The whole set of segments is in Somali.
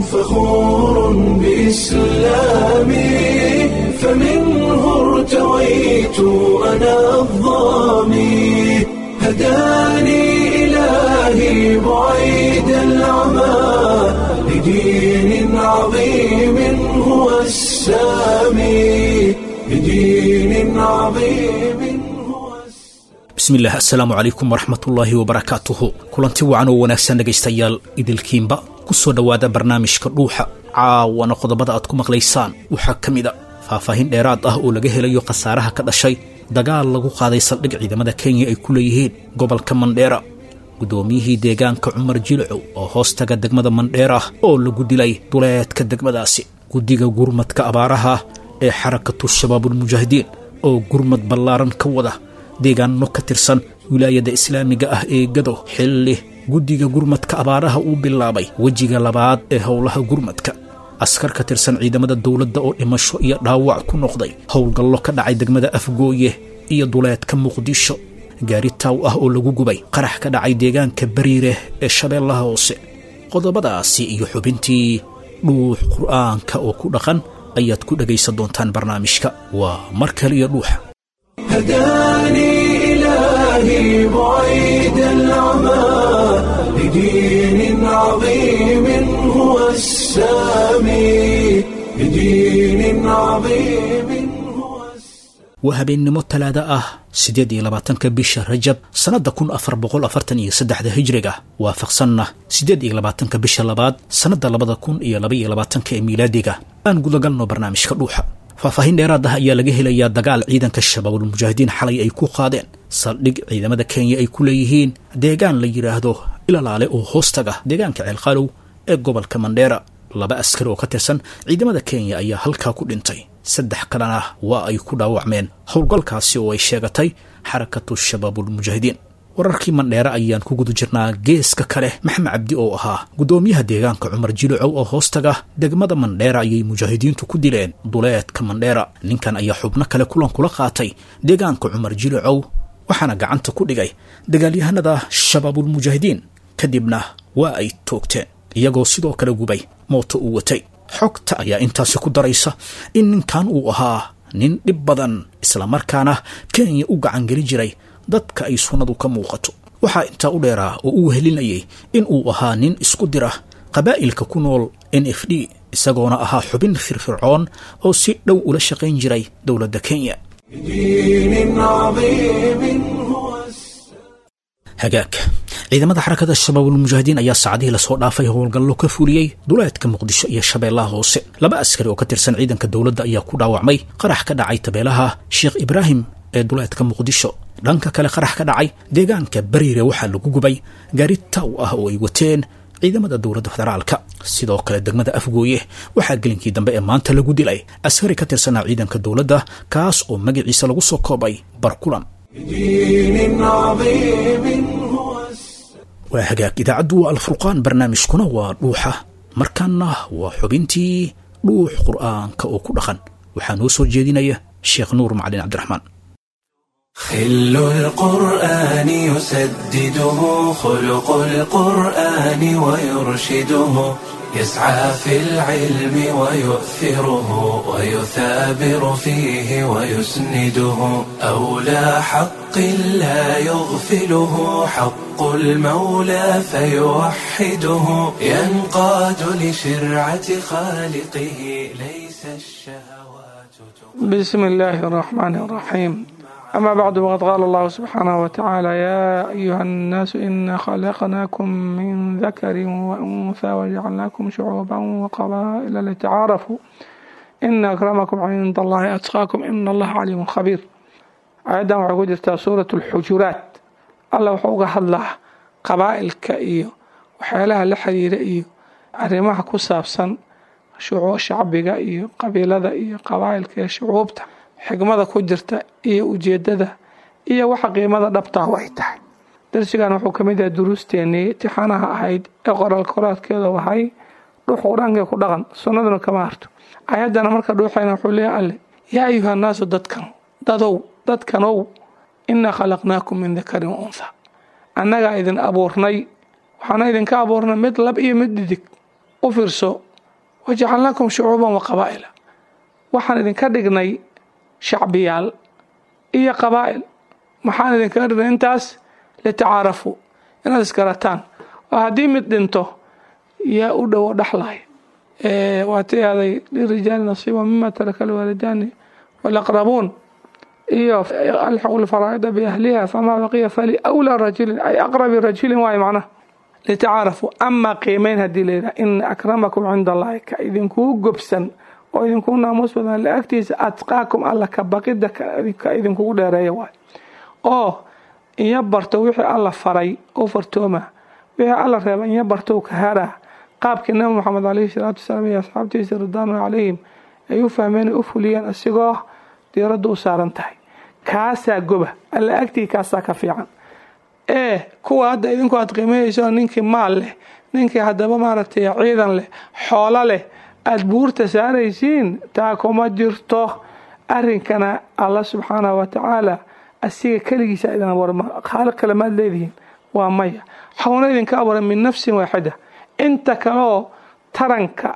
فخور بإسلامي فمنه ارتويت أنا الضامي هداني إلهي بعيد العمى لدين عظيم هو السامي لدين عظيم هو bismillaah assalaamu calaykum waraxmatullaahi wabarakaatuhu kulanti wacan oo wanaagsan dhegaystayaal idilkiinba ku soo dhowaada barnaamijka dhuuxa caawana qodobada aad ku maqlaysaan waxaa ka mid a faahfaahin dheeraad ah oo laga helayo khasaaraha ka dhashay dagaal lagu qaaday saldhig ciidamada kenya ay ku leeyihiin gobolka mandheera guddoomiyihii deegaanka cumar jilcow oo hoostaga degmada mandheera oo lagu dilay duleedka degmadaasi guddiga gurmadka abaaraha ee xarakatu shabaabulmujaahidiin oo gurmad ballaaran ka wada deegaano ka tirsan wilaayada islaamiga ah ee gado xilli guddiga gurmadka abaaraha uu bilaabay wejiga labaad ee howlaha gurmadka askar ka tirsan ciidamada dowladda oo dhimasho iyo dhaawac ku noqday howlgallo ka dhacay degmada afgooye iyo duleedka muqdisho gaari taaw ah oo lagu gubay qarax ka dhacay deegaanka bariire ee shabeellaha hoose qodobadaasi iyo xubintii dhuux qur'aanka oo ku dhaqan ayaad ku dhegaysan doontaan barnaamijka waa mar kale iyo dhuuxa هداني إلهي بعيد العمى لدين عظيم هو السامي لدين عظيم هو السامي waa habeennimo talaada ah siddeed iyo labaatanka bisha rajab sannadda kun afar boqol afartan iyo saddexda hijriga waafaqsanna siddeed iyo labaatanka bisha labaad sannadda labada kun iyo laba iyo labaatanka ee miilaadiga aan gudagalno barnaamijka dhuuxa faahfaahin dheeraad ah ayaa laga helayaa dagaal ciidanka shabaabulmujaahidiin xalay ay ku qaadeen saldhig ciidamada kenya ay ku leeyihiin deegaan la yidhaahdo ilalaale oo hoostaga deegaanka ceelqaalow ee gobolka mandheera laba askari oo ka tirsan ciidamada kenya ayaa halkaa ku dhintay saddex kalena waa ay ku dhaawacmeen howlgalkaasi oo ay sheegatay xarakatu shabaabulmujaahidiin wararkii mandheere ayaan ku guda jirnaa geeska kale maxamed cabdi oo ahaa guddoomiyaha deegaanka cumar jilucow oo hoostaga degmada mandheera ayay mujaahidiintu ku dileen duleedka mandheera ninkan ayaa xubno kale kulan kula qaatay deegaanka cumar jilucow waxaana gacanta ku dhigay dagaalyahanada shabaabulmujaahidiin kadibna waa ay toogteen iyagoo sidoo kale gubay mooto uu watay xogta ayaa intaasi ku daraysa in ninkan uu ahaa nin dhib badan islamarkaana kenya u gacangeli jiray dadka ay sunnadu ka muuqato waxaa intaa u dheeraa oo uu helinayay in uu ahaa nin isku dira qabaa'ilka ku nool n f d isagoona ahaa xubin firfircoon oo si dhow ula shaqayn jiray dowladda kenya لدين عظيم هو السامي hagaag ciidamada xarakada shabaabulmujaahidiin ayaa saacadihii lasoo dhaafay howlgallo ka fuliyey duleedka muqdisho iyo shabeellaha hoose laba askari oo ka tirsan ciidanka dowladda ayaa ku dhaawacmay qarax ka dhacay tabeelaha sheekh ibraahim ee duleedka muqdisho dhanka kale qarax ka dhacay deegaanka bariire waxaa lagu gubay gaari taw ah oo ay wateen ciidamada dowladda federaalka sidoo kale degmada afgooye waxaa gelinkii dambe ee maanta lagu dilay askari ka tirsanaa ciidanka dowladda kaas oo magaciisa lagu soo koobay barkulan لدين عظيم هو السامي waa hagaag idaacaddu waa alfurqaan barnaamijkuna waa dhuuxa markaana waa xubintii dhuux qur'aanka oo ku dhaqan waxaa noo soo jeedinaya sheekh nuur macalin cabdiraxmaan خل القرآن يسدده خلق القرآن ويرشده يسعى في العلم ويؤثره ويثابر فيه ويسنده أولى حق لا يغفله حق المولى فيوحده ينقاد لشرعة خالقه ليس الشهوات بسم الله الرحمن الرحيم أما بعد وقد قال الله سبحانه وتعالى يا أيها الناس إنا خلقناكم من ذكر وأنثى وجعلناكم شعوبا وقبائل لتعارفوا إن أكرمكم عند الله أتقاكم إن الله عليم خبير آيadan waxay ku jirtaa suurat اlxujuraat alla wuxuu uga hadlaa qabaa'ilka iyo waxyaalaha la xiriira iyo arrimaha ku saabsan shacbiga iyo qabiilada iyo qabaa'ilka iyo shucuubta xigmada ku jirta iyo ujeedada iyo waxa qiimada dhabtaa ay tahay darsigan wuxuu ka mid yahay duruusteenii tixanaha ahayd ee qoraal koraadkeeda wahay dhuux qur-aanka ku dhaqan sunnaduna kama harto ayaddana marka dhuuxayna wuxuu leeyahay alle yaa ayuha naasu dadkan dadow dadkanow inaa khalaqnaakum min dakarin wa untha annagaa idin abuurnay waxaana idinka abuurnay mid lab iyo mid dhidig u fiirso wajacalnaakum shucuuban wa qabaa'ila waxaan idinka dhignay shacbiyaal iyo qabaa'il maxaan idinkaga dhignay intaas litacaarafuu inaad isgarataan oo haddii mid dhinto yaa u dhowo dhaxlay waatay aday lirijaali nasiiba mima taraka alwaalidaani walaqrabuun iyo alxaqu lfaraa'ida biahliha famaa baqiya fali awlaa rajulin ay aqrabi rajulin waayo macnaha litacaarafuu amaa qiimeyn haddii layidhaha ina akramakum cinda allahi ka idinkuu gobsan oo idinkuu naamuus badan la agtiisa atqaakum alla ka baqida ka idinkugu dheereeya waay oo inya barto wixii alla faray u fartooma wixii alla reeba inya barto ka haraa qaabkii nabi moxamed caleyhi salaatu wasalaam iyo asxaabtiisa ridwaanu calayhim ay u fahmeen u fuliyeen isigoo diiradda u saaran tahay kaasaa goba alla agtii kaasaa ka fiican ee kuwa hadda idinku aad qiimeynayso ninkii maal leh ninkii haddaba maaragtay ciidan leh xoolo leh aada buurta saaraysiin taa kuma jirto arrinkana alla subxaanahu watacaala asiga keligiisa idin abuura khaaliq kale maad leedihiin waa maya waxuuna idinka abuuray min nafsin waaxida inta kaleoo taranka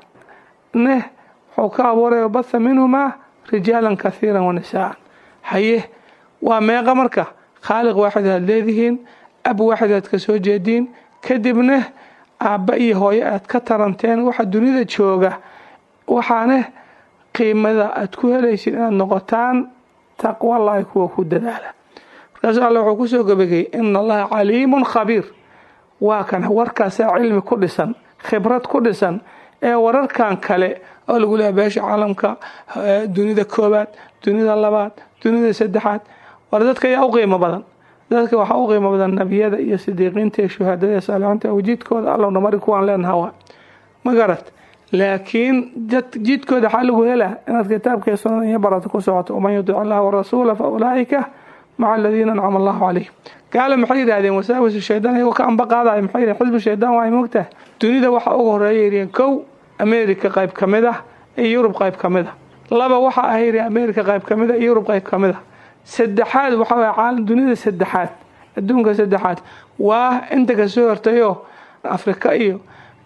neh wuxuu ka abuuray batha minhumaa rijaalan kathiiran wa nisaa'an haye waa meeqa marka khaaliq waaxid aad leedihiin ab waaxid aad ka soo jeediin kadibna aabba iyo hooyo aad ka taranteen waxa dunida jooga waxaane qiimada aad ku helaysid inaad noqotaan taqwallaahi kuwa ku dadaala markaasu alle wuxuu kusoo gabageyey ina allaha caliimun khabiir waa kan warkaasaa cilmi ku dhisan khibrad ku dhisan ee wararkan kale oo lagu leeya beesha caalamka dunida koobaad dunida labaad dunida saddexaad war dadka ayaa u qiimo badan dadka waxaa u qiimo badan nebiyada iyo sidiiqiinta iyo shuhadada iyo saalixiinta jidkooda allowna mari kuwaan leenaha waa ma garad laakiin jidkooda waxaa lagu helaa inaad kitaabka sunnada iyo barata ku socoto waman yudic allaha warasuula fa ulaa'ika maca aladiina ancama allahu calayhim gaale maxay yidhaahdeen wasaawisu shaydaan iyagoo ka amba qaadaya maxay yidhahen xisbu shaydaan waa mogtaha dunida waxa uga horeeya yidhaheen kow america qayb ka mid ah iyo yurub qayb ka mid ah laba waxa ah yidhi america qayb ka mid ah iyo yurub qayb ka mid ah saddexaad waxa waye caalam dunida saddexaad adduunka saddexaad waa inta kasoo hortayoo afrika iyo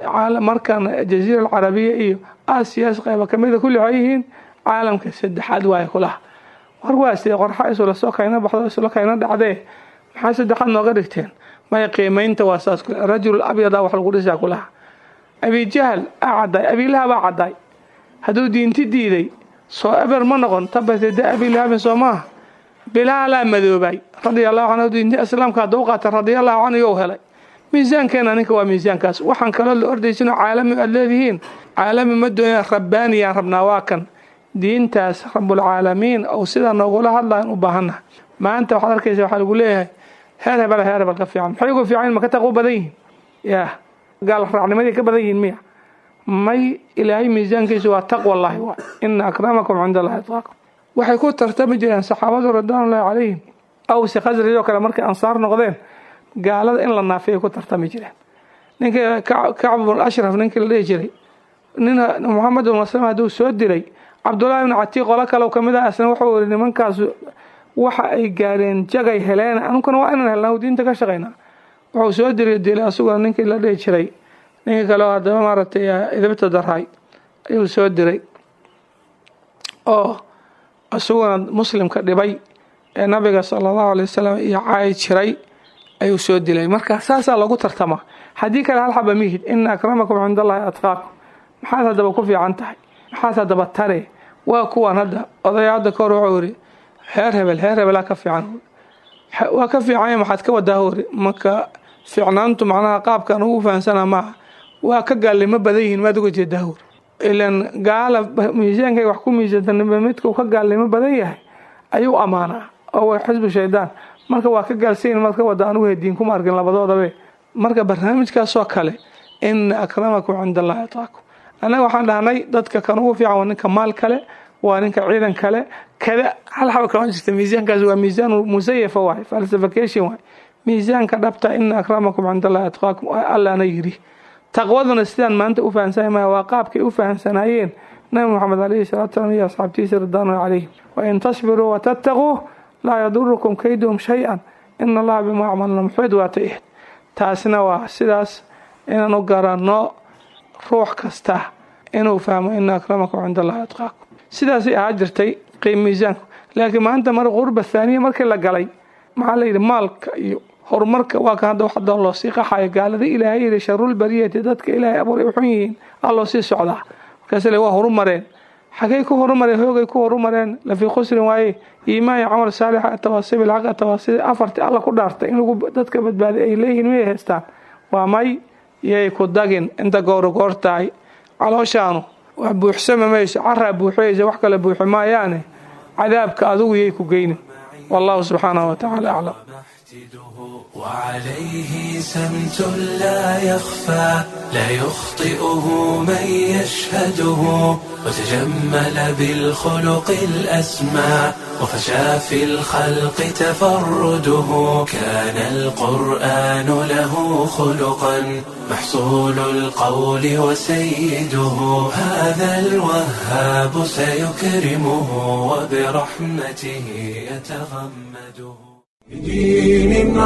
markan jaziira alcarabiya iyo aasiyaas qayba kamida kulli waxay yihiin caalamka saddexaad waaye kulaha war waa sidee qorxa isula soo kayna baxdo isula kayna dhacdee maxaa saddexaad nooga dhigteen maya qiimaynta waa saas kule rajul abyada wax lagu dhisaa kulaha abijahal aa caddaay abilaha baa caddaay hadduu diinti diiday soo eber ma noqon tabatede abilahabin soo maaha bilaalaa madoobay radia allahu canhu diinta islaamka hadduu qaata radiallahu canhu you helay miisaankeena ninka waa miisaankaas waxaan kaloo la ordaysin caalami aad leedihiin caalami ma doonaya rabbaaniyaan rabnaa waa kan diintaas rabulcaalamiin ou sidaa noogula hadlayan u baahannaha maanta waxaad arkaysa waxaa lagu leeyahay heer hebel heer hebel ka fiican maxay ugu fiican ma ka taqwo badan yihiin yaa gaal raacnimadii ka badan yihiin miya may ilaahay miisaankiisu waa taqwallaahi waa ina akramakum cinda allahi atqaakum waxay ku tartami jireen saxaabadu ridwaanullahi calayhim awsi khasraj oo kale markay ansaar noqdeen gaalada in la naafiyay ku tartami jireen ninkii kacb bn ashraf ninkii la dhihi jiray nin moxamed bn maslam hadduu soo dilay cabdullahi ibn catiiq qolo kale kamid ah isna wuxuu yihi nimankaas waxa ay gaareen jagay heleen anunkuna waa inaan helnaa diinta ka shaqaynaa wuxuu soo dilay dilay asuguna ninkii la dhihi jiray ninkii kale oo haddaba maaragtay idibta daraay ayuu soo diray oo isaguna muslimka dhibay ee nabiga sala allahu alay wasalam iyo caayi jiray ayuu soo dilay marka saasaa lagu tartamaa haddii kale hal xaba mihid ina akramakum cinda allahi atqaakum maxaad haddaba ku fiican tahay maxaad haddaba tare waa kuwan hadda odaya hadda kahor wuxuu yidhi heer hebel heer hebelaa ka fiican waa ka fiicanya maxaad ka wadaa hori marka fiicnaantu macnaha qaabkan ugu fahamsana maaha waa ka gaalnimo badan yihiin maad uga jeedaa hori ilan gaala miisaankay wax ku miisantanba midkuu ka gaalnimo badan yahay ayuu ammaanaa oo waa xisbu shaydaan marka waa ka gaalsayin maad ka wada anugu hediin kuma arkin labadoodabe marka barnaamijkaasoo kale ina akramakum cinda allahi atqaakum annaga waxaan dhahnay dadka kan ugu fiican waa ninka maal kale waa ninka ciidan kale kada hal xaba kama jirta miisaankaas waa miisaan musayafa waay falsification waay miisaanka dhabta ina akramakum cinda allahi atqaakum allaana yidhi taqwaduna sidaan maanta u fahamsanay maya waa qaabkay u fahamsanaayeen nabi moxamed alayhi salatu salam iyo asxaabtiisa ridwaanu calayhim wain tasbiruu watattaquu laa yadurukum kayduhum shay-an ina allaha bimaa acmalna muxid waata ihd taasina waa sidaas inaan u garanno ruux kasta inuu fahmo ina akramakum cinda allahi atqaakum sidaasay ahaa jirtay qiim miisaanku laakiin maanta mar qurba thaaniya markii la galay maxaa la yidhi maalka iyo horumarka waa kan hadda wax doon loo sii qaxayo gaalada ilaahay yidhi sharulbariyati dadka ilaahay abuuray u xun yihiin aa loo sii socdaa markaas le waa horumareen xagay ku horumareen hoogay ku horumareen lafii khusrin waaye iimaan iyo camal saalixa atawaasibi lxaq atawaasibi afartii alla ku dhaartay in lagu dadka badbaaday ay leeyihiin miyay haystaan waa may yay ku dagin inta gooro goor tahay calooshaanu wax buuxsama mayso caraa buuxiyaysa wax kale buuxi maayaane cadaabka adigu yay ku geynin wallahu subxaanahu watacaala aclam وعليه سمت لا يخفى لا يخطئه من يشهده وتجمل بالخلق الأسمى وفشى في الخلق تفرده كان القرآن له خلقا محصول القول وسيده هذا الوهاب سيكرمه وبرحمته يتغمده بدين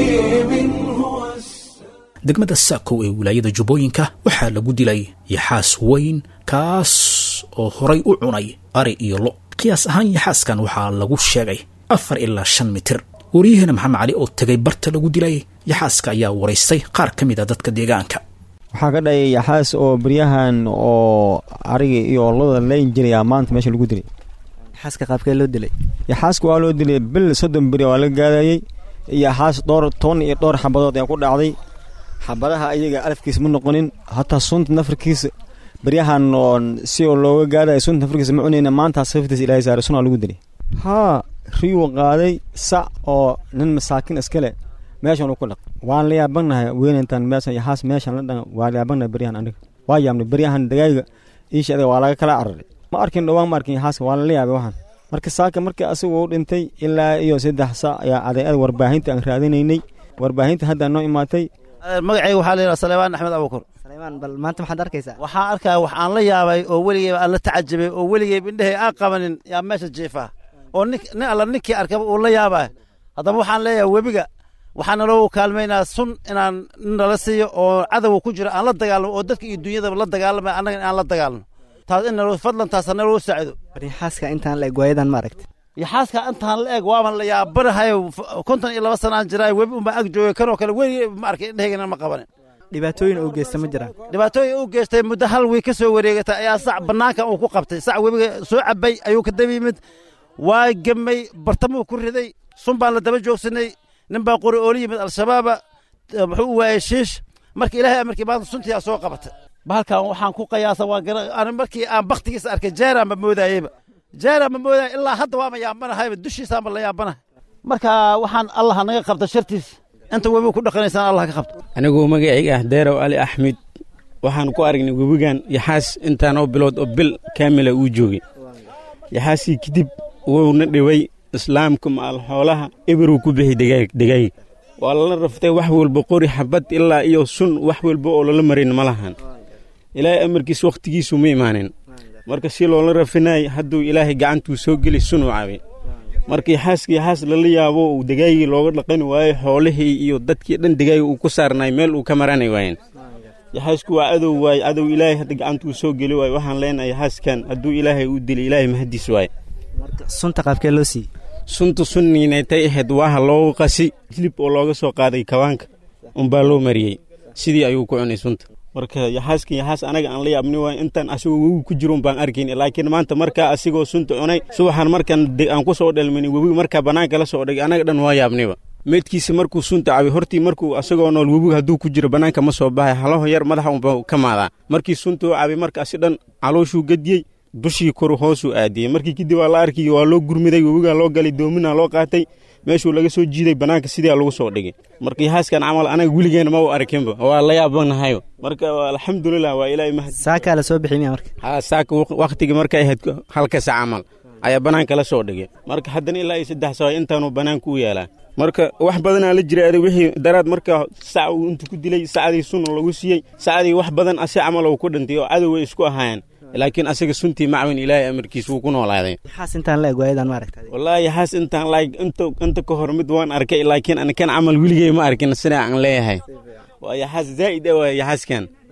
عظيم هو degmada saakow ee wilaayada jubbooyinka waxaa lagu dilay yaxaas weyn kaas oo horay u cunay ari iyo lo qiyaas ahaan yaxaaskan waxaa lagu sheegay afar ilaa shan mitir waryaheena maxamed cali oo tegay barta lagu dilay yaxaaska ayaa waraystay qaar ka mid a dadka deegaanka waxaa ka dhayay yaxaas oo beryahan oo ariga iyo olada layn jiraya maanta meesha lagu dilay xaaska qaabkee loo dilay yaxaaska waa loo dilay bil soddon beri waa la gaadayey yaxaas dhowr toban iyo dhowr xabadood ayaa ku dhacday xabadaha ayaga alafkiisa ma noqonin hataa sunta nafarkiisa beryahan oo si oo looga gaadaya sunta nafarkiisa ma cunayna maantaas saftiisa ilaahay saaray sunaa lagu dilay haa riyuu qaaday sac oo nin masaakiin iskale meeshan uu ku dhaq waan la yaabanahay weynantan meeshan yaxaas meeshan la dhan waa la yaabanahay beryahan aniga waa yaabnay beryahan dagaaga iisha adiga waa laga kala cararay ma arkin dhowaan ma arkin yaxaaska waa lala yaabay waxaan marka saaka markii asigu u dhintay ilaa iyo saddex sac ayaa adeecada warbaahinta aan raadinaynay warbaahinta hadda noo imaatay magacayga waxaa la yidhaha salebaan axmed abukur saleymaan bal maanta maxaad arkaysaa waxaan arkaa wax aan la yaabay oo weligeyba aan la tacajabay oo weligeyba indhehay aan qabanin yaa meesha jiifaa oo nin nin alla ninkii arkaba uu la yaabaa haddaba waxaan leeyahay webiga waxaana loogu kaalmaynaa sun inaan nala siiyo oo cadowga ku jiro aan la dagaalamo oo dadka iyo dunyadaba la dagaalamay annaga aan la dagaalno taas in nalo fadlan taas naloo saacido yaxaaska intaan la eg waayadan ma aragta yaxaaska intaan la eg waaban la yaabanahayo konton iyo laba sanaan jiraa webi unbaa ag joogay kanoo kale weli ma arkay indhahaygan ma qabanin dhibaatooyin uu geysta ma jiraan dhibaatooyin uu geystay muddo hal wiy ka soo wareegatay ayaa sac bannaanka uu ku qabtay sac webiga soo cabay ayuu ka daba yimid waa gemay bartamuu ku riday sun baan la daba joogsanay nin baa qori oola yimid al-shabaaba muxuu u waayey shiish marka ilaahay amarkii maanta suntiyaa soo qabatay bahalkan waxaan ku qayaasa waa gara markii aan baktigiisa arkay jeeraan ba moodayeyba jeeraan ba moodaya ilaa hadda waama yaabanahayba dushiisaanba la yaabanahay marka waxaan allah naga qabta shartiis inta webiga ku dhaqanaysaan allah ka qabto anigoo magacayga ah deerow ali axmed waxaan ku aragnay webigan yaxaas intaanoo bilood oo bil kaamila uu joogay yaxaasii kadib wuuna dhibay islaamka maal xoolaha eberuu ku bixi degaaga waa lala raftay wax walba qori xabad ilaa iyo sun wax walba oo lala marin ma lahan ilaahay amarkiis wakhtigiisu ma imaanin marka si loola rafinay hadduu ilaahay gacantuu soo geli sunuu caabay marka yaxaaska yaxaas lala yaabo uu degaagii looga dhaqani waayo xoolihii iyo dadkii dhan degaaga uu ku saarnay meel uu ka maranay waayeen yaxaasku waa cadow waaye cadow ilaahay hadda gacantuu soo geli waayo waxaan leenahay yaxaaskan hadduu ilaahay u dilay ilaahay mahadiis waaye sunta qaabkee loo siiyey sunta sunniinaytay ahayd waaha loogu qasi hilib oo looga soo qaaday kabaanka unbaa loo mariyey sidii ayuu ku cunay sunta marka yaxaaska yaxaas anaga aan la yaabni waay intaan asigoo webiga ku jiron baan arkayn laakiin maanta markaa asigoo sunta cunay subaxan markaan aan ku soo dhelmani webiga markaa bannaanka la soo dhigay anaga dhan waa yaabniba meedkiisa markuu sunta cabay hortii markuu asagoo nool webiga hadduu ku jiro bannaanka ma soo baxay halaho yar madaxa unba ka maadaa markii suntuu cabay marka asi dhan calooshuu gediyey dushii koru hoosuu aadiyey markii kadib waa la arkay waa loo gurmiday webigaa loo galay doomina loo qaatay meeshuu laga soo jiiday bannaanka sidaa lagu soo dhigay marka yaxaaskan camal anaga weligeena ma u arkinba waa la yaabanahayo marka alxamdulilah waa ilaahay mahad saakaa la soo bixi miya marka haa saaka wakhtigii markay ahayd halkasa camal ayaa bannaanka la soo dhigay marka haddana ilaa iyo saddex sawa intaanuu bannaanka u yaalaa marka wax badanaa la jiray adig wixii daraad marka sac uu intu ku dilay sacdii sun lagu siiyey sacdii wax badan asi camal uu ku dhintay oo cadow way isku ahaayeen laakiin asaga suntii macwin ilaahay amarkiis wuu ku noolaaday yaxaas intaan la eg waayadan ma aragta wallaahi yaxaas intaan laag inta inta ka hor mid waan arkay laakiin ana kan camal weligey ma arkin sida aan leeyahay waa yaxaas zaa'id ah waa yaxaaskan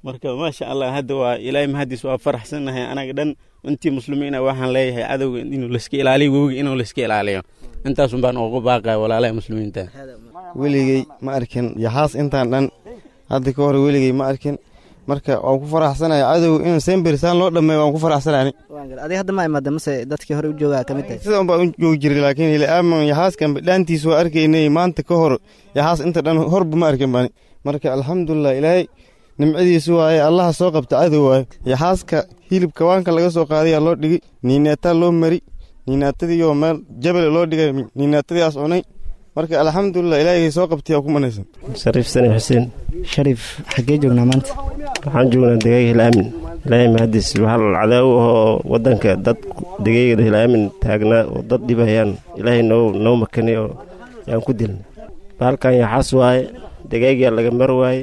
marka maasha allah hadda waa ilaahay mahadiis waa faraxsannahay anaga dhan intii muslimiina waxaan leeyahay cadowga inuu layska ilaaliyo webiga inuu layska ilaaliyo intaasun baan ugu baaqaya walaalaha muslimiinta weligey ma arkin yaxaas intaan dhan hadda ka hor weligey ma arkin marka waan ku faraxsanaya cadowga in sembersaan loo dhameeyo waan ku faraxsanani adiga hadda ma imaada mase dadkii hore u joogaa ka mid tahay sida unbaa u joogi jiray laakiin ilaaman yaxaaskan dhaantiis waa arkaynay maanta ka hor yaxaas inta dhan horba ma arkin bani marka alxamdulilah ilaahay nimcadiisu waaye allaha soo qabta cadow waaye yaxaaska hilibka waanka laga soo qaadayaa loo dhigay niinaataa loo mari niinaatadiioo meel jabale loo dhigay niinaatadiiaas cunay marka alxamdulilah ilaahay soo qabtay ku manaysan shariif sani xuseen shariif xaggee joognaa maanta waxaan joognaa degayga hilaamin ilaahay mahadiis waxaa cadaawo ahoo waddanka dad degayga hilaamin taagnaa oo dad dhibayaan ilaahay noo noo makanay oo yaan ku dilnay baalkan yaxaas waaye degaygaa laga mar waaye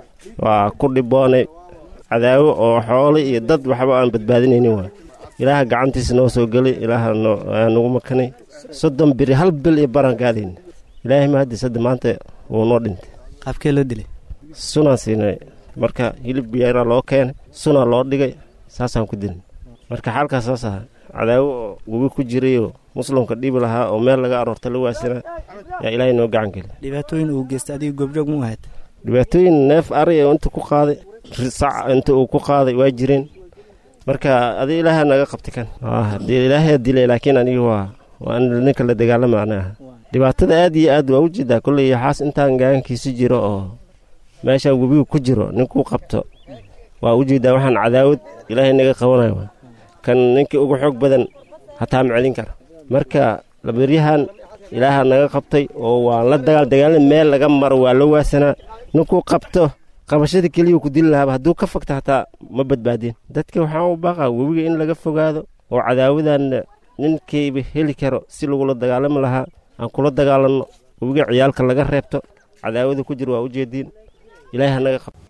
waa ku dhiboonay cadaawo oo xoolo iyo dad waxba aan badbaadinaynin waay ilaaha gacantiisa noo soo gelay ilaaha nagu makanay soddon biri hal bil iyo baraan gaadayna ilaahay mahadiis hadda maanta wuu noo dhintay qaabkee loo dilay sunaan siinay marka hilib biyaaraa loo keenay sunaa loo dhigay saasaan ku dilnay marka xaalkaas saas aha cadaawo oo webi ku jirayoo muslimka dhibi lahaa oo meel laga aroorta la waasanaa yaa ilaahay noo gacan geliy dhibaatooyin uu geystay adiga goobjoog mu ahayd dhibaatooyin neef ari oo inta ku qaaday sac inta uu ku qaaday waa jireen marka adi ilaaha naga qabtay kan ilaahay dilay laakiin aniga waa waa ninka la dagaalama anaha dhibaatada aad iyo aad waa u jeedaa kolley yaxaas intaan gaankiisi jiro oo meeshaan webigu ku jiro ninkuu qabto waa u jeedaa waxaan cadaawad ilaahay naga qabanayo kan ninkii ugu xoog badan hataa ma celin kara marka labaryahan ilaaha naga qabtay oo waan la dagaal dagaalin meel laga maro waa la waasanaa ninkuu qabto qabashada keliyuu ku dili lahaaba hadduu ka fogta hataa ma badbaadeen dadka waxaan u baaqaa webiga in laga fogaado oo cadaawadanna ninkayba heli karo si lagula dagaalami lahaa aan kula dagaalanno webiga ciyaalka laga reebto cadaawada ku jira waa u jeediin ilaahay hanaga qabto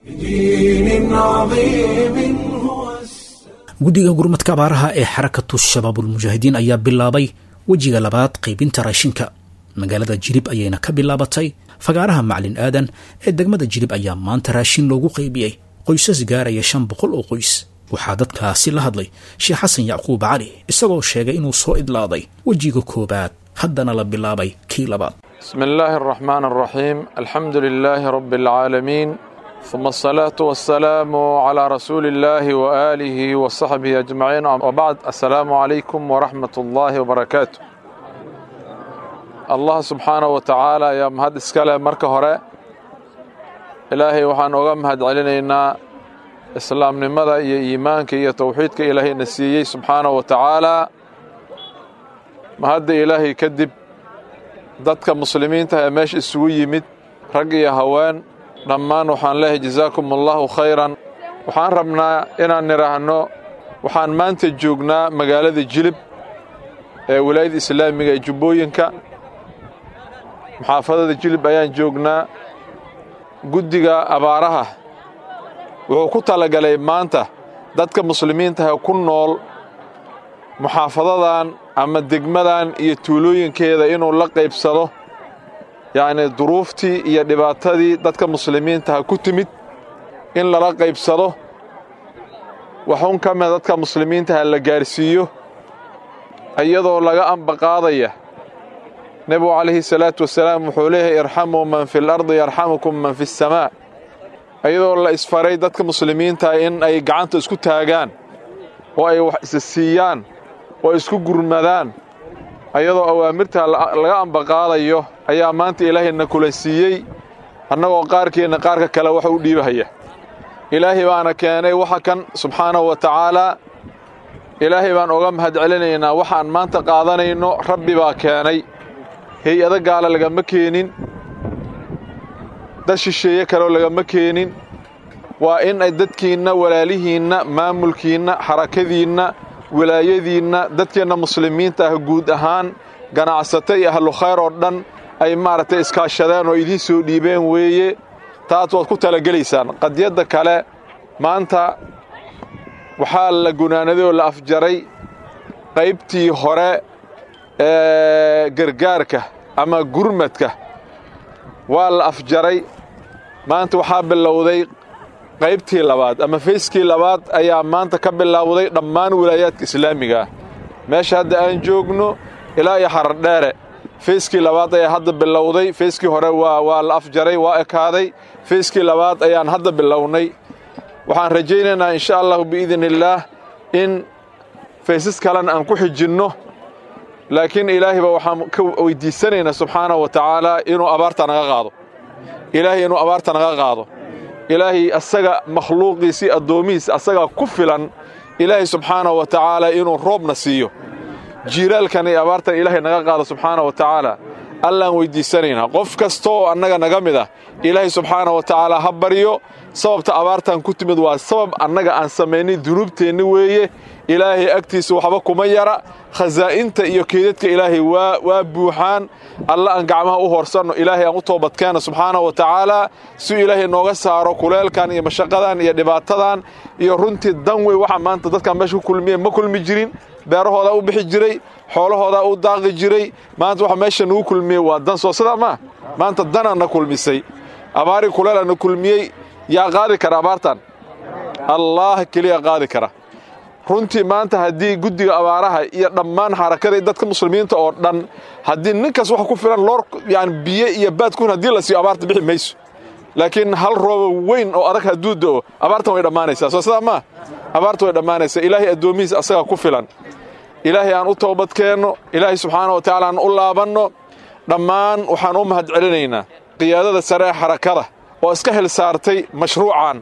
guddiga gurmadka abaaraha ee xarakatu shabaabulmujaahidiin ayaa bilaabay wejiga labaad qaybinta raashinka magaalada jirib ayayna ka bilaabatay fagaaraha maclin aadan ee degmada jirib ayaa maanta raashin loogu qaybiyey qoysas gaaraya shan boqol oo qoys waxaa dadkaasi la hadlay sheekh xasan yacquub cali isagoo sheegay inuu soo idlaaday wejiga koowaad haddana la bilaabay kii labaad بسم الله الرحمن الرحيم الحمد لله رب العالمين ثم الصلاة والسلام على رسول الله وآله وصحبه أجمعين وبعد السلام عليكم ورحمة الله وبركاته الله سبحانه وتعالى يا مهد اسكاله مركه هره إلهي وحان اوغا مهد علينا إسلام نمدا iyo iimaanka iyo tawxiidka ilaahay nasiiyey subxaanaه wa tacaala mahadda ilaahay kadib dadka muslimiinta ee meesha isugu yimid rag iyo haween dhammaan waxaan leehay jazaakum allahu khayran waxaan rabnaa inaan nidhaahno waxaan maanta joognaa magaalada jilib ee wilaayada islaamiga ee jubbooyinka muxaafadada jilib ayaan joognaa guddiga abaaraha wuxuu ku talagalay maanta dadka muslimiintaha ku nool muxaafadadan ama degmadan iyo tuulooyinkeeda inuu la qaybsado yacnii duruuftii iyo dhibaatadii dadka muslimiintaha ku timid in lala qaybsado waxun ka mida dadka muslimiintaha la gaarsiiyo iyadoo laga ambaqaadaya nebigu calayhi salaatu wasalaam wuxuu leeyahay irxamuu man fi lardi yarxamukum man fi asamaa iyadoo la isfaray dadka muslimiintaha in ay gacanta isku taagaan oo ay wax isa siiyaan oo isku gurmadaan ayadoo awaamirtaa laga ambaqaadayo ayaa maanta ilaahayna kula siiyey annagoo qaarkeenna qaarka kale wax u dhiibahaya ilaahay baana keenay waxa kan subxaanahu wa tacaalaa ilaahay baan oga mahad celinaynaa waxaan maanta qaadanayno rabbi baa keenay hay-ado gaala lagama keenin dad shisheeye kaleo lagama keenin waa in ay dadkiinna walaalihiinna maamulkiinna xarakadiinna wilaayadiinna dadkeenna muslimiinta ah guud ahaan ganacsato iyo ahlu khayr oo dhan ay maaragtay iskaashadeen oo idiin soo dhiibeen weeye taas waad ku talagelaysaan qadiyadda kale maanta waxaa la gunaanaday oo la afjaray qaybtii hore ee gargaarka ama gurmadka waa la afjaray maanta waxaa bilowday qaybtii labaad ama fayskii labaad ayaa maanta ka bilowday dhammaan wilaayaadka islaamiga ah meesha hadda aan joogno ilaa iyo xaradheere fayskii labaad ayaa hadda bilowday fayskii hore waa waa la afjaray waa ekaaday fayskii labaad ayaan hadda bilownay waxaan rajaynaynaa insha allahu biidni illaah in faysas kalena aan ku xijinno laakiin ilaahayba waxaan ka weydiisanaynaa subxaana wa tacaala inuu abaarta naga qaado ilaahay inuu abaarta naga qaado ilaahay asaga makhluuqiisii addoomihiisa asagaa ku filan ilaahay subxaana wa tacaala inuu roobna siiyo jiiraalkan iyo abaartan ilaahay naga qaado subxaana wa tacaala allaan weyddiisanaynaa qof kasta oo annaga naga mid ah ilaahay subxaana wa tacaala ha baryo sababta abaartan ku timid waa sabab annaga aan samaynay dunuubteenni weeye ilaahay agtiisa waxba kuma yara khasaa'inta iyo keedadka ilaahay waa waa buuxaan alla aan gacmaha u horsanno ilaahay aan u toobadkeenno subxaana wa tacaala si ilaahay nooga saaro kuleelkan iyo mashaqadan iyo dhibaatadan iyo runtii dan wey waxa maanta dadkan meesha ku kulmiye ma kulmi jirin beerahoodaa u bixi jiray xoolahoodaa u daaqi jiray maanta waxa meesha nagu kulmiyey waa dan soo sidaa maa maanta danaa na kulmisay abaari kuleelaa na kulmiyey yaa qaadi kara abaartan allaah keliya qaadi kara runtii maanta haddii guddiga abaaraha iyo dhammaan xarakada dadka muslimiinta oo dhan haddii ninkaas wax ku filan loor yani biyo iyo baadkun haddii la siiyo abaarta bixi mayso laakiin hal rooba weyn oo adag hadduu da'o abaartan way dhammaanaysaa soo sidaa maa abaarta way dhammaanaysaa ilaahay addoomihiisa asagaa ku filan ilaahay aan u toobadkeenno ilaahay subxaana wa tacaala aan u laabanno dhammaan waxaan u mahad celinaynaa qiyaadada sare ee xarakada oo iska xil saartay mashruucan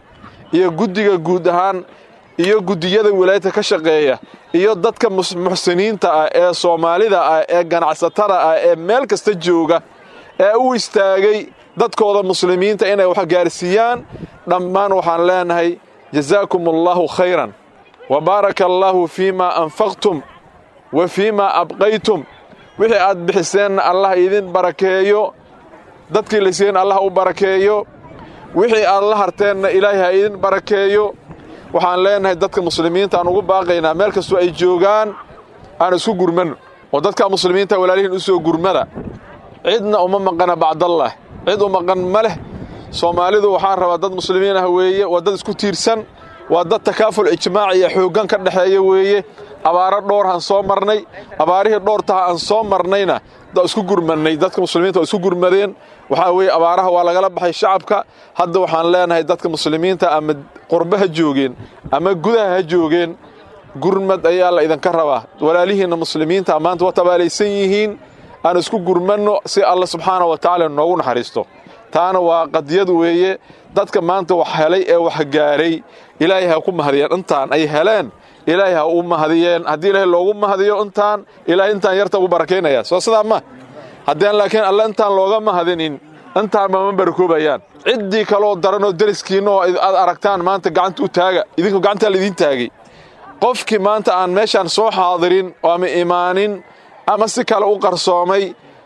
iyo guddiga guud ahaan iyo guddiyada wilaayadka ka shaqeeya iyo dadka muxsiniinta ah ee soomaalida ah ee ganacsatada ah ee meel kasta jooga ee u istaagay dadkooda muslimiinta inay wax gaarsiiyaan dhammaan waxaan leenahay jazaakum allaahu khayran wa baaraka allaahu fii maa anfaqtum wa fii maa abqaytum wixii aad bixiseenna allah idin barakeeyo dadkii la siiyeen allah u barakeeyo wixii aad la harteenna ilaahay ha idin barakeeyo waxaan leenahay dadka muslimiinta aan ugu baaqaynaa meel kastoo ay joogaan aan isku gurmanno oo dadka muslimiinta walaalihiin u soo gurmada cidna uma maqana bacdallah cid u maqan ma leh soomaalidu waxaan rabaa dad muslimiin ah weeye waa dad isku tiirsan waa dad takaaful ijmaaci iyo xooggan ka dhexeeya weeye abaaro dhowr han soo marnay abaarihii dhowr taha aan soo marnayna da isku gurmannay dadka muslimiinta waa isku gurmadeen waxaa weeye abaaraha waa lagala baxay shacabka hadda waxaan leenahay dadka muslimiinta ama qurbe ha joogeen ama gudaha ha joogeen gurmad ayaa la idinka rabaa walaalihiinna muslimiinta maanta waa tabaalaysan yihiin aan isku gurmanno si alla subxaana wa tacaala noogu naxariisto taana waa qadiyad weeye dadka maanta wax helay ee wax gaaray ilaahay ha ku mahadiyeen intaan ay heleen ilaahay ha u mahadiyeen haddii ilaahay loogu mahadiyo intaan ilaahay intaan yarta ugu barakaynaya soo sidaa ma haddeen laakiin alle intaan looga mahadinin intaan mama barakoobayaan ciddii kaloo daranoo deriskiinna oo aad aragtaan maanta gacanta u taaga idinku gacantaa laidiin taagay qofkii maanta aan meeshaan soo xaadirin oo ama imaanin ama si kale u qarsoomay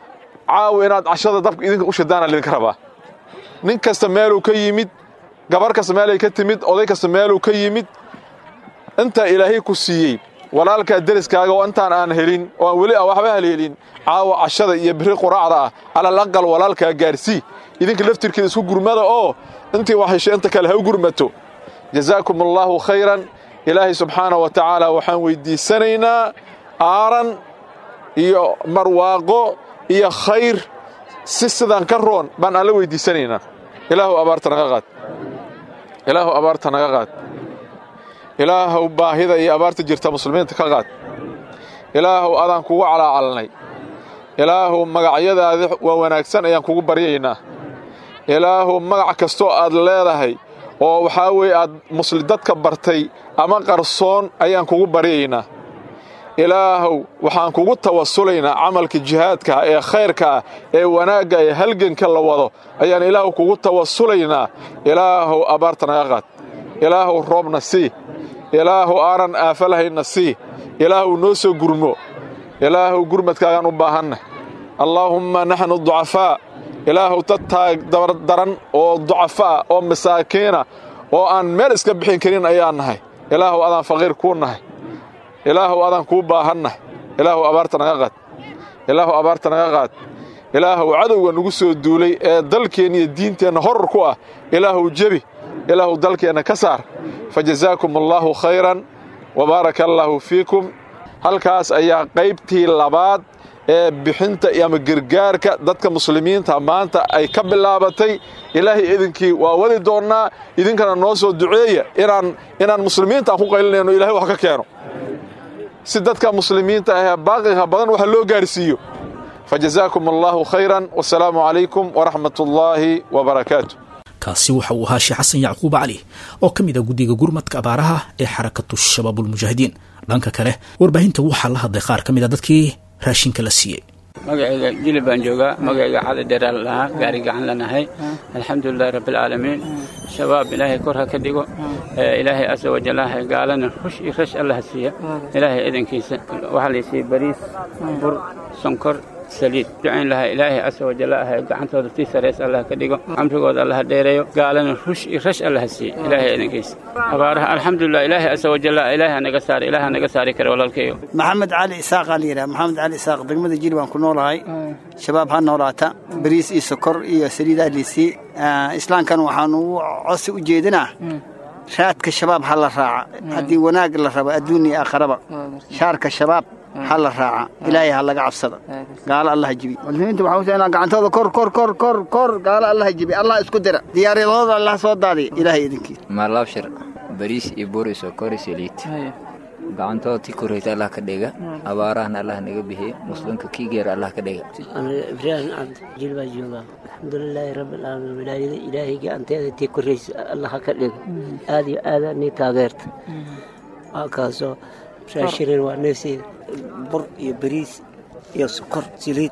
caawa inaad cashada dabka idinka u shadaana laydinka rabaa nin kasta meeluu ka yimid gabar kasta meelay ka timid oday kasta meeluu ka yimid intaa ilaahay ku siiyey walaalkaa deriskaaga oo intaan aan helin oo aan weli waxba haleelin caawa cashada iyo biri quraacda ah alal aqal walaalkaa gaarsii idinka laftirkeeda isku gurmada oo intii wax heshay inta kale ha u gurmato jazaakum allaahu khayran ilaahay subxaana wa tacaala waxaan weyddiisanaynaa aaran iyo marwaaqo iyo khayr si sidaan ka roon baan alla weyddiisanaynaa ilaahu abaarta naga qaad ilaahu abaarta naga qaad ilaahuw baahida iyo abaarta jirta muslimiinta ka qaad ilaahuw adaan kugu calaacalnay ilaahuw magacyadaadi waa wanaagsan ayaan kugu baryaynaa ilaahuw magac kastoo aad leedahay oo waxaa weeye aad dadka bartay ama qarsoon ayaan kugu baryaynaa ilaahuw waxaan kugu tawasulaynaa camalka jihaadka ah ee khayrka ah ee wanaagga ee halganka la wado ayaan ilaahuw kugu tawasulaynaa ilaahuw abaarta naga qaad ilaahuw roobna sii ilaahuw aanan aafalahayna sii ilaahuw noo soo gurmo ilaahuw gurmadkaagaan u baahanna allaahumma naxnu ducafaa ilaahuw dad taag daran oo ducafaa oo masaakiina oo aan meel iska bixin karin ayaan nahay ilaahuw adaan faqiir kuu nahay ilaahuw adaan kuu baahannahay ilaahuw abaarta naga qaad ilaahuw abaarta naga qaad ilaahuw cadowga nagu soo duulay ee dalkeenna iyo diinteenna horor ku ah ilaahuw jebi ilaahu dalkeenna ka saar fa jazaakum allaahu khayran wa baaraka allaahu fiikum halkaas ayaa qaybtii labaad ee bixinta ama gargaarka dadka muslimiinta maanta ay ka bilaabatay ilaahay idinkii waa wadi doonnaa idinkana noo soo duceeya inaan inaan muslimiinta aan ku qaylinayno ilahay wax ka keeno si dadka muslimiinta ahee baaqiga badan waxa loo gaarsiiyo fa jazaakum allaahu khayran wasalaamu calaykum waraxmat ullaahi wabarakaatu kaasi waxa uu ahaa sheekh xasan yacquub cali oo ka mid ah guddiga gurmadka abaaraha ee xarakatu shabaabulmujaahidiin dhanka kale warbaahinta waxaa la hadlay qaar ka mid a dadkii raashinka la siiyey magacayga jilib baan joogaa magacayga cali dheeraan lahaa gaari gacan lanahay alxamdulilahi rabbialcaalamiin shabaab ilaahay kor ha ka dhigo ilaahay asa wajalaaha gaalana rush iyo rash allaha siiya ilaahay idankiisa waxaa laysiiyey bariis bur sonkor saliid ducayn lahaa ilaahay asa wajalla ah gacantooda tii sareys allah ka dhigo camrigooda allaha dheereeyo gaalana rush iyo rash allaha siiya ilaahay idankiisa abaaraha alxamdulilah ilaahay asa wajalla ilaahay naga saari ilaaha naga saari kara walaalkayo maxamed cali isaaqaa la yidhaha maxamed cali isaaq degmada jili baan ku noolahay shabaab ha noolaata bariis iyo sokor iyo saliidaa liisii islaamkan waxaan ugu cosi u jeedinaa raadka shabaab ha la raaca haddii wanaag la rabo adduun iyo aakharaba shaarka shabaab ha la raaca ilaahay ha laga cabsada gaalo allaha jibi muslimiinta waxaa u inaa gacantooda kor kor kor kor kor gaalo allaha jibi allah isku dira diyaaryadooda allah soo daadiya ilaahay idinkiisa maalabshir bariis iyo bur iyo sokor iyo saliid gacantooda ti koreyta allah ka dhiga abaarahana allah naga bixiye muslimka kii geera allah ka dhiga ibraahim cabdi jil baa joogaa alxamdulilaahi rabbilcaalamiin wilaayada ilaahay gacanteeda tii koreysa allah ka dhiga aad iyo aada nii taageerta waa kaasoo raashirin waa neefseeda bur iyo bariis iyo sokor saliid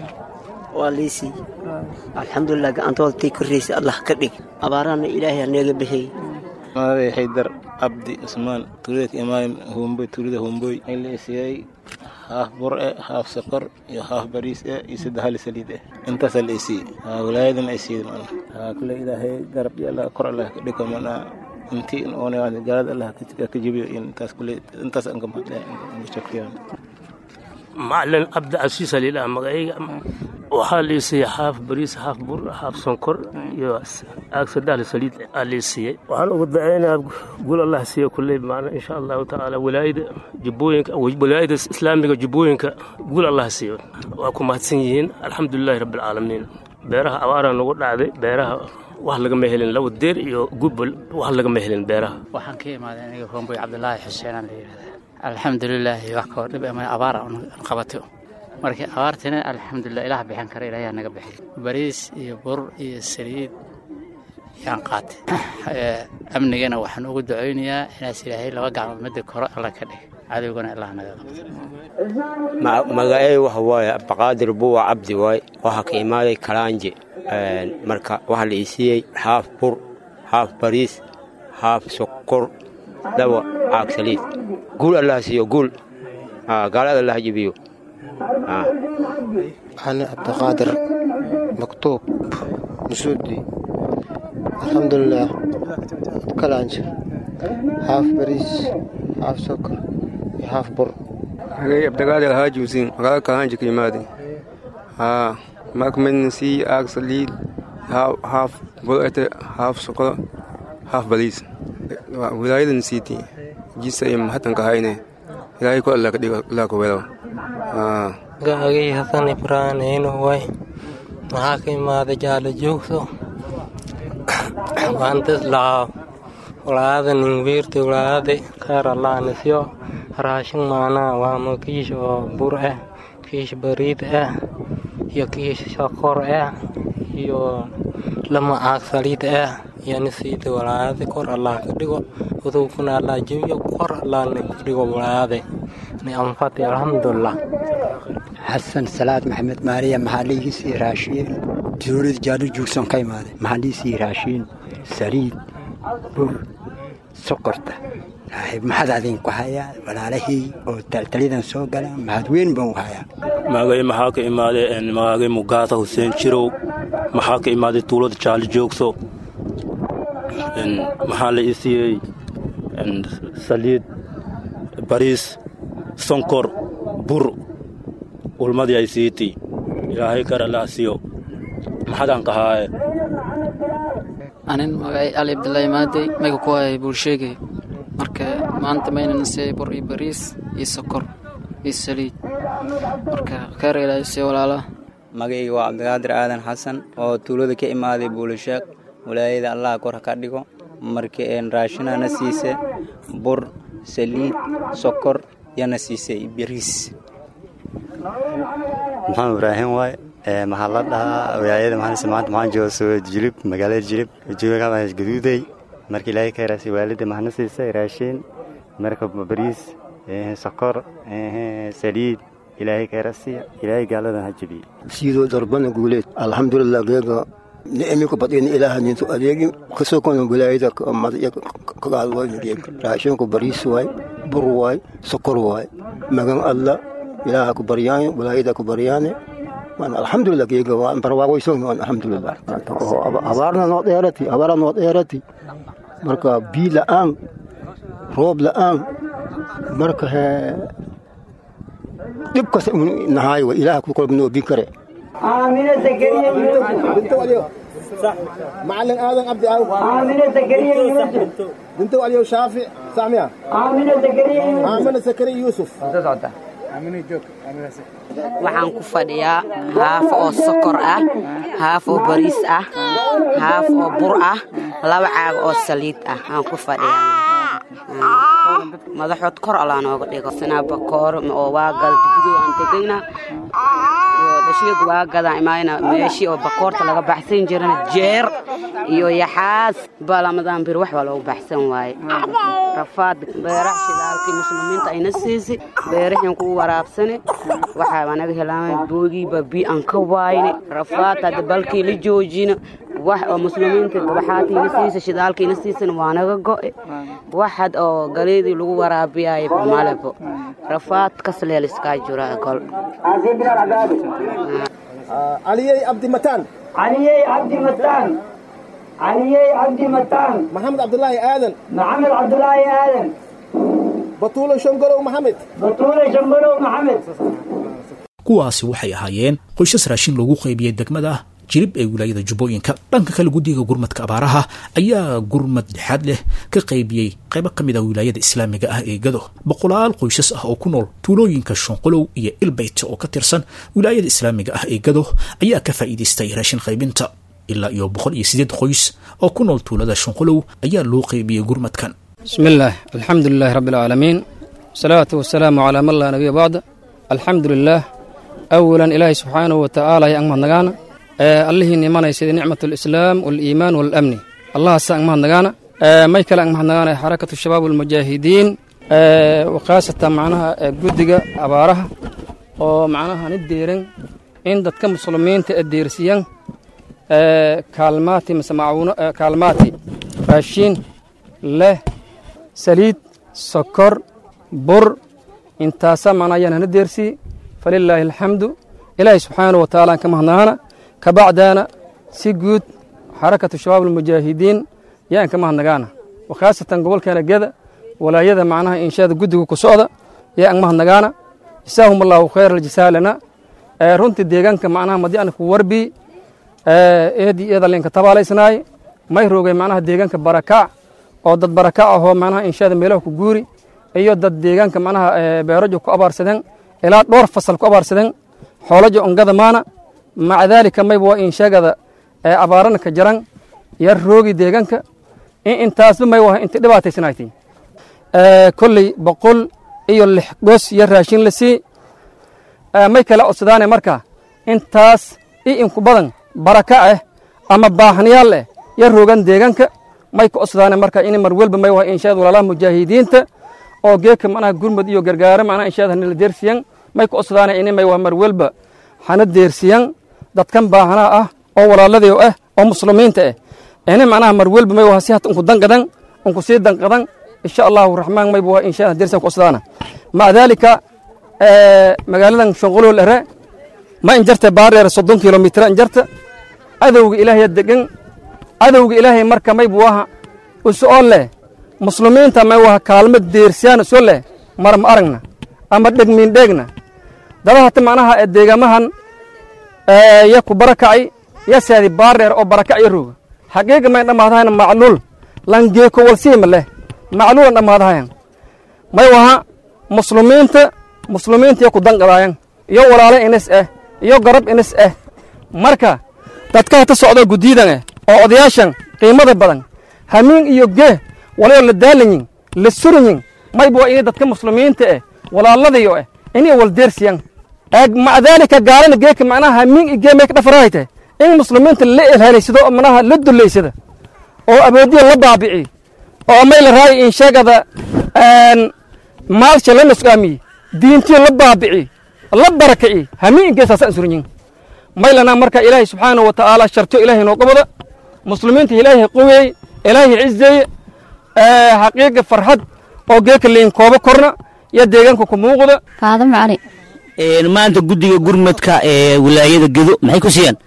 waa liisii alxamdulilah gacantooda tii koreysa allah ka dhig abaarahana ilaahay haneega bixiyey magacay haydar cabdi cusmaan tuulada imaam homboy tuulada homboy in la siiyey haaf bur eh haaf sokor iyo haaf bariis eh iyo saddex hali saliid eh intaasaa la isiiyey wilaayadan ay siiyey mana kule ilaahay garab iyo allah kor allah ka dhigo mana intii oona gaalada allah ka jibiyo intaas kule intaas aan ka mahadlaya macalin cabdicasiis aliidhaha magacayga waxaa liisiiyey haaf bariis haaf bur haaf sonkor iyo aag sadahli saliid aa liisiiyey waxaan ugu dacaynayaa gul allah siiya kulley macna insha allahu tacaala wilaayada jubbooyinka wilaayada islaamiga jubbooyinka gul allah siiyo waa ku mahadsan yihiin alxamdulilahi rabbilcaalamiin beeraha abaaraa nagu dhacday beeraha wax lagama helin laba deer iyo gubal wax lagama helin beeraha waxaan ka imaaday aniga homboy cabdulaahi xuseenaan la yidhahda alxamdulilaahi wax kao dhib ama abaara qabato marka abaartina alxamdulilah ilaah bixin kara ilaayaa naga bixi bariis iyo bur iyo saliid yaan qaatay amnigana waxaan ugu ducaynayaa inaas ilaahay laba gacmood midda koro alla ka dhig cadowgana ilaah naga qabto magacey waxa waaye abdiqaadir buwa cabdi waay waxaa ka imaaday kalaanje marka waxaa la isiiyey haaf bur haaf bariis haaf sokor laba caag saliid guul allah siiyo guul gaalada allah jibiyo أنا عبد القادر مكتوب مسودي الحمد لله كلانج هاف بريس هاف سكر هاف بر أنا عبد القادر هاجي وزين وقال كلانج كلماتي ها ماك من سي اك سليد هاف هاف بلقت هاف سكر هاف بريس ولاية نسيتي جيسا يم حتى كهاينه ilaahay ku alla kadhigo ilaa ku welo gaagay hasan ibraan heyno way maxaa ka imaaday jaalo joogso waantas lahaa walaada ningwiirta walaada khayr allaanisyo raashin maanaa waamo kiish oo bur ah kiish bariid ah iyo kiish sokor ah iyo lama caag saliid ah yani siida walaade kor allah ka dhigo udowkuna allah jebiyo kor allahna ka dhigo walaade ni anfati alxamdulilah xasan salaad maxamed maariya maxaa liigisii raashiin dowlad jaalo joogson ka imaaday maxaa liisii raashiin saliid bur sokorta maxaad adinku hayaa walaalahii oo taltalidan soo gala maxaad weyn baan u hayaa magay maxaa ka imaaday magagay mugaata xuseen jirow maxaa ka imaaday tuulada jaali joogso maxaa la isiiyey saliid bariis sonkor bur ulmadii ay siitay ilaahay kar allah siiyo maxadaan kahaaye anin magacay ali abdullaahi maadey mayga ku hayay buulsheegay marka maanta mayna nasiyay bur iyo bariis iyo sokor iyo saliid marka kheyr ilaahay sii walaala magacayga waa cabdiqaadir aadan xasan oo tuulada ka imaaday buulisheekh walaayada allah kor ha ka dhigo marka raashinana siise bur saliid sokor yana siisay bariis maxamed ibraahim waay maxaa la dhahaa wilaayada maxaanse maanta maxaan jooga soo jilib magaalada jilib jooga gaduuday marka ilaahay ka yaraasay waalida maxna siisay raashin marka bariis sokor saliid ilaahay ka yarasiya ilaahay gaaladan ha jebiye sidoo darbana guuleed alxamdulilah geega ni'imi ku badina ilaaha nintu adeegi kasoo kono wilaayada madya kagaal waay geeg raashinku bariis waay bur waay sokor waay magan alla ilaaha ku baryaane wilaayada ku baryaane waan alxamdulilah geega waan barwaaqoysoon waan alxamdulilah abaarna noo dheerati abaara noo dheerati marka bii la'aan roob la'aan marka hee dhib kasta nahaay wa ilaaha ku kolba noo bii kare آمنة زكريا بنت وليو صح معلم آدم عبد أو آمنة زكريا يوسف بنت وليو شافع سامية آمنة زكريا يوسف آمنة زكريا يوسف آمنة جوك آمنة waxaan ku fadhiyaa haaf oo sokor ah haaf oo bariis ah haaf oo bur ah laba caag oo saliid ah aan ku fadhiyaa madaxood kor allaa nooga dhigo sinabakoor oo waa gada dibidoo aan tegayna dhashiyagu waa gadaan imaayna meeshii oo bakoorta laga baxsan jirana jeer iyo yaxaas balamadan bir wax baa loogu baxsan waaye rafaad beeraha shidaalkii muslimiinta ayna siisi beerahiin kugu waraabsane waxaa naga helaamay boogiiba bi aan ka waayne rafaad hadda balkii la joojina wax oo muslimiinta gabaxaatiina siisa shidaalkiina siisana waa naga go'e waxad oo galeedii lagu waraabiyaay malebo rafaad kasleel iskaa jira gol علي عبد متان علي عبد متان علي عبد متان محمد عبد الله آدم محمد عبد الله آدم بطولة شنقرو محمد بطولة شنقرو محمد kuwaasi waxay ahaayeen qoysas raashin loogu qaybiyey degmada jirib ee wilaayada jubbooyinka dhanka kale guddiga gurmadka abaaraha ayaa gurmad dhexaad leh ka qaybiyey qaybo ka mid a wilaayada islaamiga ah ee gado boqolaal qoysas ah oo ku nool tuulooyinka shonqolow iyo ilbeyt oo ka tirsan wilaayada islaamiga ah ee gado ayaa ka faa'iidaystay raashin qaybinta ilaa iyo boqol iyo sideed qoys oo ku nool tuulada shonqolow ayaa loo qaybiyey gurmadkan بسم الله الحمد لله رب العالمين والصلاة والسلام على من لا نبي بعد الحمد لله أولا إلهي سبحانه وتعالى يا أمه نغانا الله نيمان يسيد نعمة الإسلام والإيمان والأمن الله سا أمه نغانا ما يكلا أمه نغانا حركة الشباب والمجاهدين وقاسة معناها قدقة أبارها ومعناها نديرن إن دتك مسلمين تأديرسيان كالماتي مسمعون كالماتي راشين له saliid sokor bur intaasa macnaa hana deersi falilaahi alxamdu ilaahay subxaanahu watacaala aan ka mahadnaqana kabacdaana si guud xarakatu shabaab almujaahidiin yaan ka mahadnagaana wakhaasatan gobolkeena geda walaayada macnaha inshaada guddiga ku socda yaa aan mahadnagaana jasaahum allahu khayr aljasaa lana runtii deegaanka macnaha madi ana ku warbi eedi iyada linka tabaalaysnaay may roogay macnaha deegaanka barakaac oo dad baraka ahoo macnaha inshaada meelaha ku guuri iyo dad deegaanka macnaha beerajo ku abaarsadeen ilaa dhowr fasal ku abaarsadeen xoolajo ongada maana maca daalika mayba waa inshaagada abaarana ka jaran yar roogi deegaanka in intaasba may waha inta dhibaataysanayti kolley boqol iyo lix gos iyo raashin la sii may kala codsadaane marka intaas i inku badan baraka ah ama baahnayaal eh yar roogan deegaanka may ka codsadaane marka in mar welba may waha inshaad walaalaha mujaahidiinta oo geeka macnaha gurmud iyo gargaaro macnaha inshaad hanila deersiyan may ka codsadaane ini may waha mar welba hana deersiyan dadkan baahanaa ah oo walaaladii ah oo muslimiinta ah ini macnaha mar welba may waha si hata unku danqadan unku sii danqadan insha allahu raxmaan mayba waha inshaad deersiyan ka codsadaana maca daalika magaaladan shonqolool ere ma injarta baareer soddon kilomitr injarta adowga ilaahaya degan cadowga ilaahay marka maybu waha usoo leh muslimiinta may waha kaalmo deersiyaan usoo leh mar ma aragna ama dhegmiin dheegna dada hata macnaha deegamahan ya ku barakacay ya saadi baareer oo barakac ya rooga xaqiiqa may dhammaadahayan macluul langeeko walsiima leh macluulan dhammaadahayan may waha muslimiinta muslimiintiyo ku danqadaayan iyo walaale inis ah iyo garab inis ah marka dadka hata socdo guddiidan eh oo odayaashan qiimada badan hamiin iyo gee walayo la daalanyin la suranyin mayba waa inay dadka muslimiinta eh walaaladayo eh inay waldeersiyan eeg maca daalika gaalana geeka macnaha hamiin iyo gee may ka dhafarahayte in muslimiinta la elhelaysado oo manaha la dullaysada oo awoodiya la baabici oo may la raayi in sheegada maalsha la nusqaamiye diintiyo la baabici la barakaci hamiin geesaasaan suranyin maylana marka ilaahay subxaanahu wa tacaala sharto ilaahay noo qabada muslimiinta ilaahay qoweey ilaahay cizeeye xaqiiqa farxad oo geeka liin koobo korna iyo deegaanka ku muuqda faadamo cali maanta guddiga gurmadka ee wilaayada gedo maxay ku siiyaan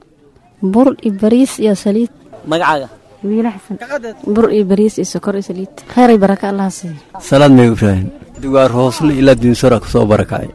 bur iyo bariis iyo saliid magacaaga wiila xasan bur iyo bariis iyo sokor iyo saliid kheyray baraka allah siiyo salaad may ibraahim dugaar hoosle ilaa diinsora ku soo barakacay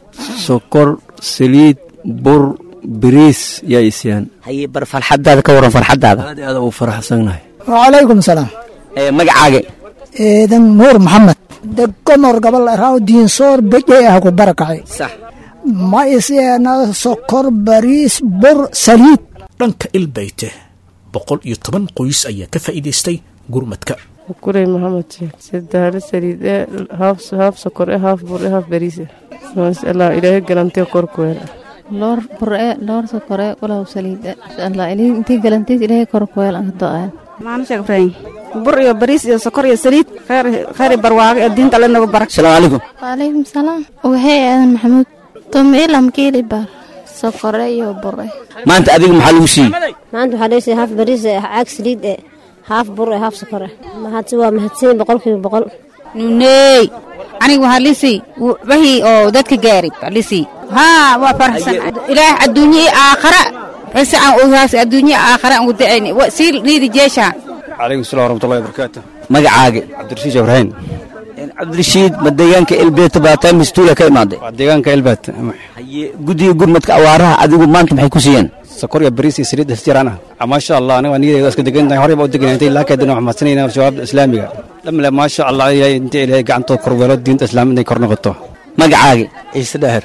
sokor saliid bur bariis yaa isiyaan haye bar farxadaada ka waran farxadaada aad aad u faraxsanahay wacalaykum salaam magacaaga eedan nuur maxamed degomor gabal raaw diinsoor bejey ah ku barakacay sax ma isiyeena sokor bariis bur saliid dhanka ilbeyte boqol iyo toban qoys ayaa ka faa'iidaystay gurmadka kurey maxamed sheekh sadahalo saliid ee haaf haaf sokor ee haaf bur ee haaf bariis eh maasaallah ilaahay galantee korkuweel loor bure loor sokore walaw saliide inshallah ilaahay intii galantiis ilaahay korkuweel aan do'ayan maana sheekh ibraahim bur iyo bariis iyo sokor iyo saliid khayr khayr barwaago ee diinta alle nagu barak asalaamu calaykum waalaykum salaam waxay aadan maxamuud tomiilam kiili bar sokore iyo bure maanta adiga maxaa lagu siiyey maanta waxaa dhegeysa haaf bariis eh caag saliid eh haaf bur eh haaf sokor eh mahadsi waa mahadsan boqolkiiba boqol nuney aniga waxaa lisii wixii oo dadka gaari baa lisii haa waa faraxsan ilaah adduunye iyo aakhara base aan ogaas adduunye aakhara aan udacayn sii niidi jeesha calaykum salam waraxmatullahi wabarakaatu magacaaga cabdirashiid ibraahim cabdirashiid ma deegaanka elbeet baataa mistuula ka imaaday waa deegaanka elbeet haye guddiga gurmadka awaaraha adigu maanta maxay ku siiyeen sokor iyo bariis iyo saliid istiraan ah maasha allah aniga niyadeeda iska degantahay horey baa u deganay intay laakeedina wax mahadsanayna jawaabda islaamiga dhamle maasha allah ilaahay inta ilaahay gacantood korweelo diinta islaamid inay kor noqoto magacaaga ciise dhaher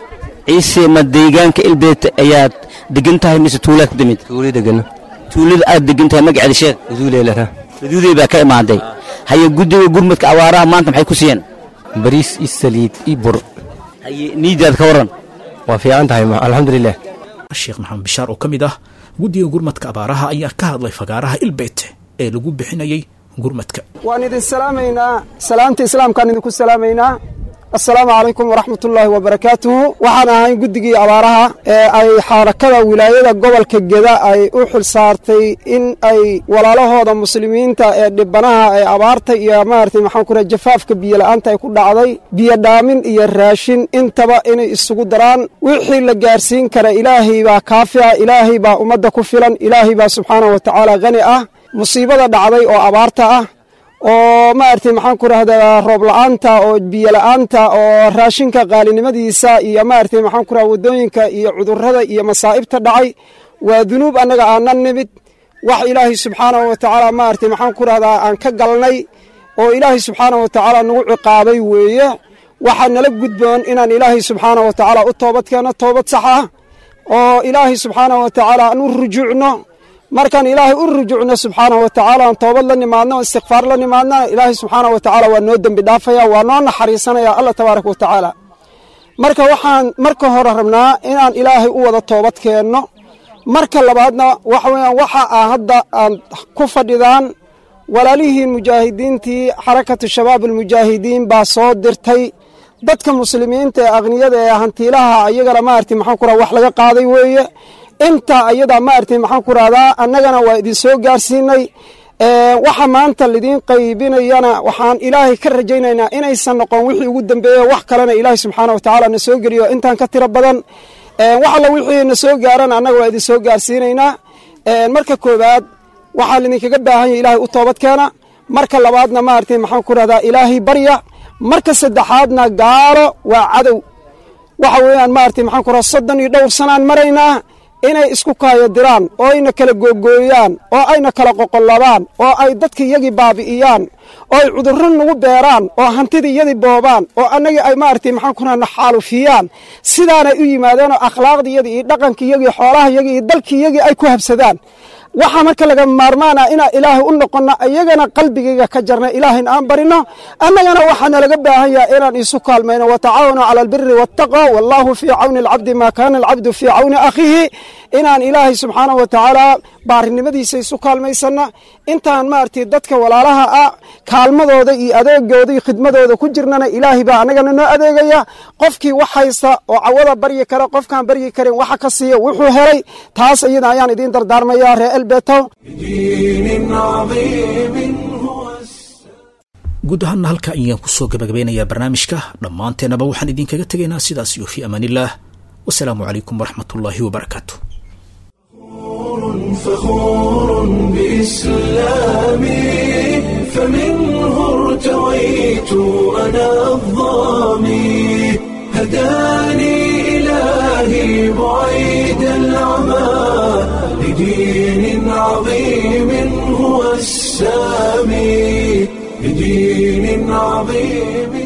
ciise ma deegaanka elbeet ayaad degan tahay mise tuulaad ka timid tuuli degana tuulada aad degan tahay magaceeda sheeg uduuleelara uduudey baa ka imaaday haye guddiga gurmadka awaaraha maanta maxay ku siiyeen bariis iyo saliid iyo bur haye niidaad ka waran waa fiican tahay alxamdulilah sheekh maxamed bishaar oo ka mid ah guddiga gurmadka abaaraha ayaa ka hadlay fagaaraha ilbeyte ee lagu bixinayay gurmadka waan idin salaamaynaa salaamta islaamkaan idinku salaamaynaa assalaamu calaykum waraxmatullaahi wabarakaatuhu waxaan ahay guddigii abaaraha ee ay xarakada wilaayada gobolka geda ay u xil saartay in ay walaalahooda muslimiinta ee dhibanaha ee abaarta iyo maaragtay maxaan ku raha jafaafka biyola'aanta ay ku dhacday biyo dhaamin iyo raashin intaba inay isugu daraan wixii la gaarsiin kara ilaahay baa kaafica ilaahay baa ummadda ku filan ilaahay baa subxaanahu wa tacaala khani ah musiibada dhacday oo abaarta ah oo maaragtay maxaan ku rahdaa roob la'aanta oo biyo la'aanta oo raashinka qaalinimadiisa iyo maaragtay maxaan ku raha waddooyinka iyo cudurrada iyo masaa'ibta dhacay waa dunuub annaga aanan nimid wax ilaahay subxaanahu wa tacaala maaragtay maxaan ku rahdaa aan ka galnay oo ilaahay subxaanahu wa tacaala nagu ciqaabay weeye waxaa nala gudboon inaan ilaahay subxaanahu wa tacaala u toobad keenno toobad sax ah oo ilaahay subxaanahu wa tacaala aan u rujuucno markaan ilaahay u rujuucno subxaanahu wa tacaala aan toobad la nimaadno istikfaar la nimaadna ilaahay subxaanahu wa tacaala waa noo dembi dhaafaya waa noo naxariisanaya allah tabaaraka wa tacaala marka waxaan marka hore rabnaa inaan ilaahay u wada toobad keenno marka labaadna waxa weeyaan waxa aa hadda aad ku fadhidaan walaalihiin mujaahidiintii xarakatu shabaab almujaahidiin baa soo dirtay dadka muslimiinta ee aqniyada ee hantiilaha ayagana maaragtay maxaan ku raha wax laga qaaday weeye intaa ayadaa maaragtay maxaan ku rahdaa annagana waa idin soo gaarsiinay waxa maanta lidiin qaybinayana waxaan ilaahay ka rajaynaynaa inaysan noqon wixii ugu dambeeye wax kalena ilaahay subxaana wa tacaala na soo geliyo intaan ka tiro badan wax alla wixii na soo gaarana annaga waa idin soo gaarsiinaynaa marka koowaad waxaa lidinkaga baahan yahay ilaahay u toobad keena marka labaadna maaragtay maxaan ku rahdaa ilaahay barya marka saddexaadna gaalo waa cadow waxa weeyaan maaragtay maxaan ku rahdaa soddon iyo dhowr sanaan maraynaa inay isku kaayodiraan oo ayna kala googooyaan oo ayna kala qoqollabaan oo ay dadka iyagii baabi'iyaan oo ay cudurro nagu beeraan oo hantidii iyadii boobaan oo annagii ay maaragtay maxaan ku rahna xaalufiyaan sidaanay u yimaadeen oo akhlaaqdii iyadii iyo dhaqankii iyagii xoolaha iyagii iyo dalkii iyagii ay ku habsadaan waxaa marka laga maarmaana inaan ilaahay u noqonno iyagana qalbigayga ka jarna ilaahayna aan barino annagana waxaana laga baahan yahay inaan isu kaalmayno watacaawanu cala albiri waataqwa wallahu fii cawni alcabdi maa kaana alcabdu fii cawni akhiihi inaan ilaahay subxaanahu wa tacaala baarinimadiisa isu kaalmaysanna intaan maaragtay dadka walaalaha ah kaalmadooda iyo adeegooda iyo khidmadooda ku jirnana ilaahay baa annagana noo adeegaya qofkii wax haysta oo cawada baryi kara qofkaan baryi karin waxa ka siiya wuxuu helay taas iyada ayaan idiin dardaarmaya ree elbeto guud ahaanna halka ayaan kusoo gabagabeynayaa barnaamijka dhammaanteennaba waxaan idinkaga tegaynaa sidaas iyo fii amaanillaah wasalaamu calaykum waraxmat ullaahi wabarakaatu فخور بإسلامي فمنه ارتويت أنا الظامي هداني إلهي بعيد العمى لدين عظيم هو السامي لدين عظيم